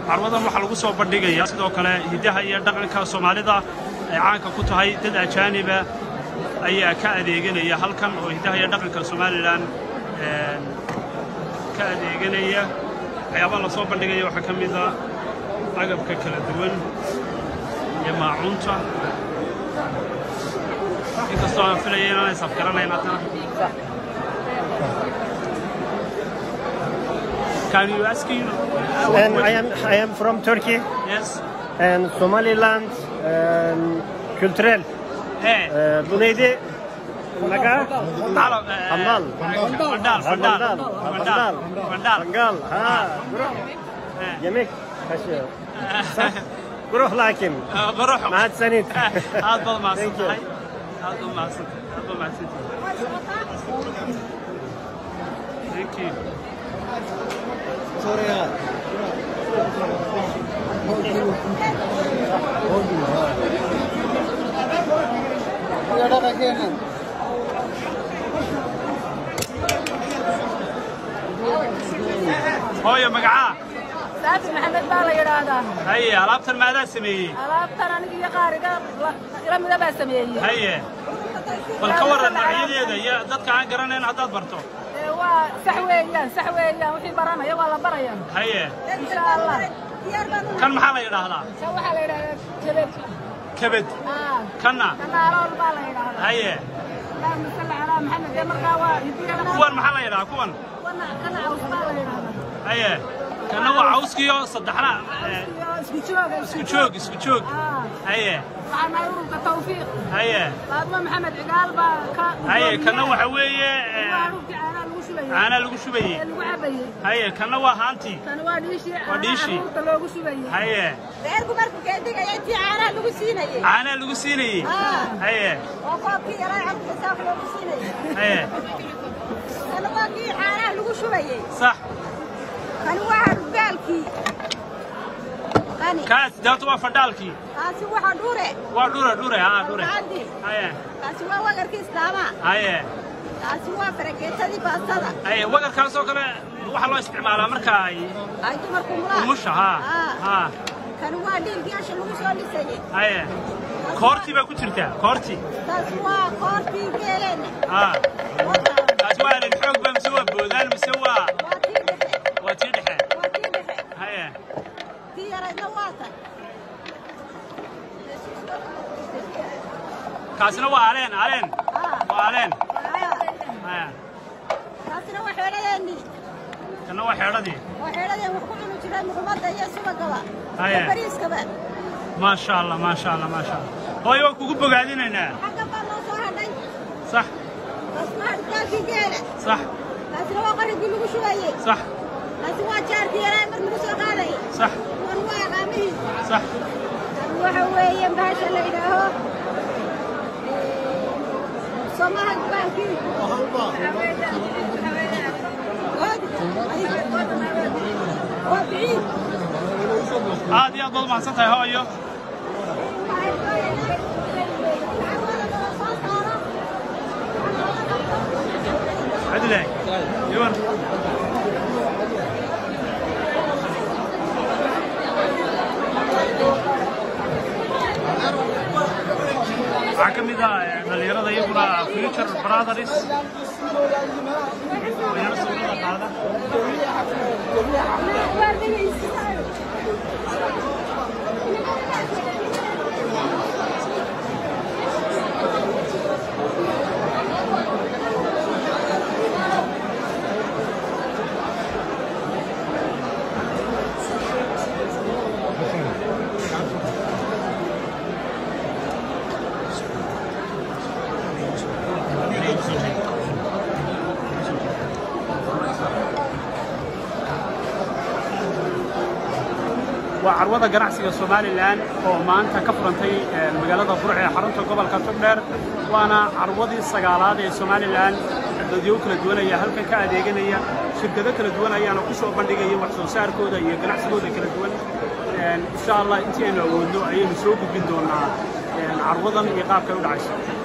carwadan waxaa lagu soo bandhigayaa sidoo kale hiddaha iyo dhaqanka soomaalida ay caanka ku tahay dad ajaaniba ayaa ka adeeganaya halkan oo hiddaha iyo dhaqanka somalilan ka adeeganaya waxyaabaha la soo bandhigaya waxaa ka mid a agabka kala duwan iyo maacuunta inkastoo aan filaya inaanay safgaranayn haddana Can you ask you? And I am I am from Turkey Yes. and Somaliland um, kültürel. Hey. Ee, bu neydi? Naga? Hello. eh, Handal. Vandal. Ha, Vandal. Vandal. Vandal. Vandal. Mangal. Ha. Bro. Eh, Yemek kaşığı. Bro lakin. eh, Baruch. Mahad sanit. Aad baad mahadsan Thank you. tahay. Aad baad mahadsan tahay. Aad baad mahadsan tahay. Thank you. Hooyo magacaa? saafi maxamed baa la yidhaahdaa Haye, alaabtan maadaa sameeyey? alaabtan aniga iyo qaariga la- ila mida baa sameeyey Haye. Bal ka warran magacyadeeda iyo dadka aan garanayn haddaad barto. Ee, waa sax weeyaan sax weeyaan wixii baranaya waa la baraya Haye. insha allah Kan maxaa la yidhaahdaa? kan waxaa la yidhahdaa jabab Kabad. Ah, Kanna. kana alool baa la yidhaahdaa Haye. allahuma salli calaa maxamed ee markaa waa hidiya Kuwan maxaa la yidhahaa? Kuwan. kana kana caws baa la yidhaahdaa Haye. Kanna waa cawskiyo saddexna. eh, iyo isku jooga Isku joog, isku joog. Ah, Haye. waxaa nahay ururka tawfiiq Haye. faadmo maxamed cigaal baa ka Haye, kanna waxa weeye eh, waa ururkii caanaha lagu shubayay caana lagu shubayey. ee lagu cabayey Haye, kanna waa haantii. kan waa dhiishii Waa dhiishii. caruurta loogu shubayey Haye. reerku markuu keendhigaya intii caanaha lagu siinayey Caana lagu siinayey. Ah. Haye. oo koobkii yaraa carruurta saaf loogu siinayey Haye. kana waa kii caanaha lagu shubayey Sax. kani waa harbaalkii kani Kaas daatu waa fadhaalkii. kaasi waxa dhure Waa dhure, dhure, haa, dhure. Alcadi. Haye. kaasi waa wagarkii islaama Haye. kaasi waa farageetadii baastada Haye, wagarkaas oo kale waxaa loo isticmaalaa marka ay ay dumarku mulaa umusha, haa. Ah. Haa. kani waa dhiilkii asha lagu soo dhisayey Haye. Koortii baa ku jirta, koortii. taasi waa koortii geeleenne Haa. Wata. Taas waa nin xoog baa mise waa boodaan mise waa waa tii dhexe waa tii dhexe. waa tii dhexe Haye. tii yaraydna waa tan Kaasina waa aleen, aleen. Ah. Waa aleen. Ah. Haye. taasina waa xeeladeennii Kana waa xeedhadii. waa xeeladeen wax ku cuni jiray muqmadda iyo subagaba Haya. iyo bariiskaba Maasha Allah, maasha Allah, maasha Allah. Hooyo waan kugu bogaadinaynaa. xagga baa noo soo hadhay Sax, taasna hadhkaalkii geela sax, taasina waa qarigii lagu shubayey sax, taasi waa jaarkii yaraa mar lagu soo qaadayay sax, kuwan waa aqaamihii sax. tan waxa weeye bahasha la yidhaaho somaha baalkii waa biciid Aad iyo aad baad umahadsan tahay hooyo. Cadilay. Iwan. waxaa ka mid ah eh, dhalinyarada iyaguna future brothers dhalinyaro sawirada qaada waa carwada ganacsiga somalilan oo maanta ka furantay eh, magaalada burc ee xarunta gobolka togdheer waana carwadii sagaalaad ee somalilan dadyo kala duwan ayaa halkan ka adeeganaya shirkado kala duwan ayaana ku soo bandhigaya wax soo saarkooda iyo ganacsigooda kala duwan insha allah intii aynu awoodno ayaynu soo gudbin doonaa carwadan iyo qaabkay u dhacayso